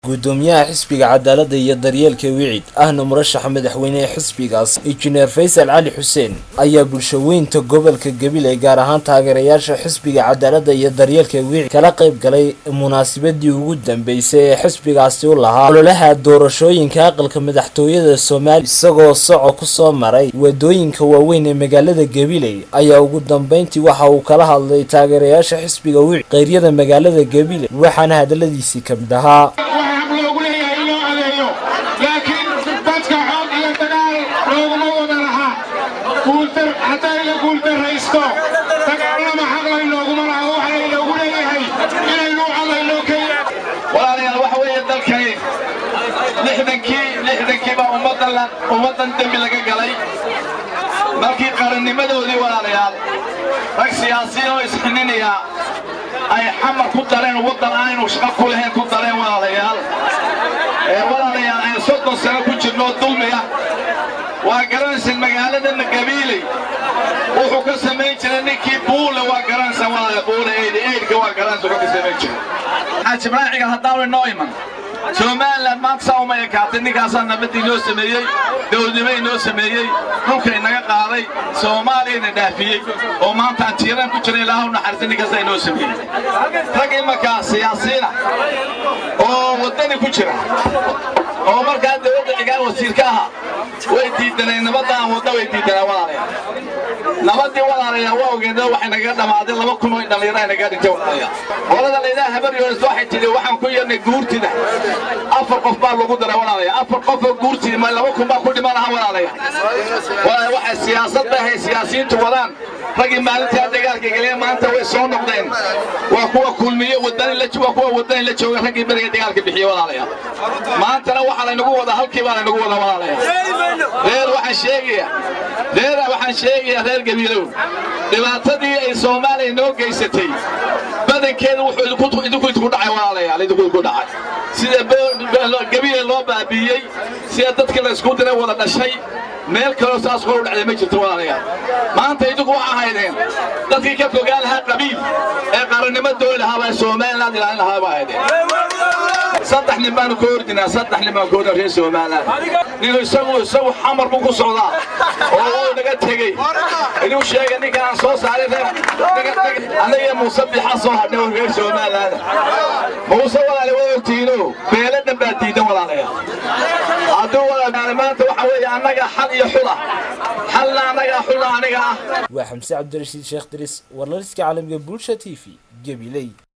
gudoomiyaha xisbiga cadaaladda iyo daryeelka wicid ahna murashaxa madaxweynehe xisbigaas injineer faysal cali xuseen ayaa bulshaweynta gobolka gabiley gaar ahaan taageerayaasha xisbiga cadaaladda iyo daryeelka wicid kala qayb galay munaasabadii ugu dambeysay ee xisbigaasi u lahaa ololaha doorashooyinka aqalka madaxtooyada soomaaliya isagoo soco kusoo maray wadooyinka waaweyn ee magaalada gabiley ayaa ugu dambeyntii waxa uu kala hadlay taageerayaasha xisbiga wicid qeyryada magaalada gabiley waxaana hadaladiisii kamid ahaa loogu leeyahay in loo adeeyo laakiin dadka xoog iyo dagaal looguma wada laha guultar hadday la guuldarraysto dagaalama xaq laynooguma laha waxa laynoogu leeyahay inaynu cadayno keliya walaalayaal waxa weeye dalkani lixdankii lixdankii baa ummaddan ummaddan dembi laga galay markii qarannimadoodii walaalayaal rag siyaasiyiin oo isxininayaa ay xamar ku dareen waddan aanaynu shaqo ku lahayn ku dareen walaalayaal ee walaalayaal aynu soddon sano ku jirno dulmiga waa garanaysan magaaladana gabiiley wuxuu ka samayn jiray ninkii buule waa garanaysan walaala buule eyd eydka waa garanaysan wuxuu ka samayn jiray xaaji raaciga haddaanu inoo iman somalilan maanta saa uma ekaatay ninkaasaa nabadii noo sameeyey dowladnimo inoo sameeyey dhulka inaga qaaday soomaaliyana dhaafiyey oo maanta aan tiiraan ku jiray ilaahu naxariista ninkaasaa inoo sameeyey rag imankaa siyaasiina oo waddani ku jira oo markaa dowladda cigaan wasiirka aha way diidaneen nabadda aan wadda way diidaneen walaalayaal nabadii walaalayaal waa ogeed waxay nagaga dhammaaday laba kun oo dhallinyaro ay nagaga dhintay walaalayaal qolada layidhaha habar yoonis waxay tidhi waxaan ku yeernay guurtida afar qof baa lagu daray walaalayaal afar qof oo guurtida ma laba kun baa ku dhiman laha walaalayaal walaalayaal waxay siyaasad bay hay siyaasiyiintu wadaan raggii maalintaa dagaalka galeen maanta way soo noqdeen waa kuwa kulmiye wadani la waa kuwa wadani la jooga raggii beriga dagaalka bixiye walaalayaal maantana waxaa laynagu wadaa halkii baa laynagu wadaa walaalayaal reer waxaan sheegayaa reer waxaan sheegayaa reer gabiilow dhibaatadii ay soomaaliya noo geysatay badankeeda wuxuu idinku idinku idinku dhacay walaalayaal idinku idinku dhacay sida gabiile loo baabiiyey sida dadkii la isku diray wada dhashay meel kaloo saas kor u dhacday ma jirto walaalayaal maanta idinku waxaa haydeen dadkii ka fogaan lahaa qabiil ee qarannimo dooli lahaaba somaliland ilaalin lahaa baa haydeen saddex nin baanu ka ordinaa saddex nin baan ka ordinaa reer somaliland nin isagu isagu xamar buu ku socdaa oo uu naga tegey inuu sheega ninkan aan soo saaray anaga muuse bixa soo hadhay oo reer somaliland muuse walaale waa ogtiino beelo dhan baa diidan walaalayaal hadduu walaal maanta waxa weeye annaga xal iyo xula xalna annaga xula aniga ah waa xamse cabdirashiid sheekh diris warlaliska caalamiga bulsha t v gabiley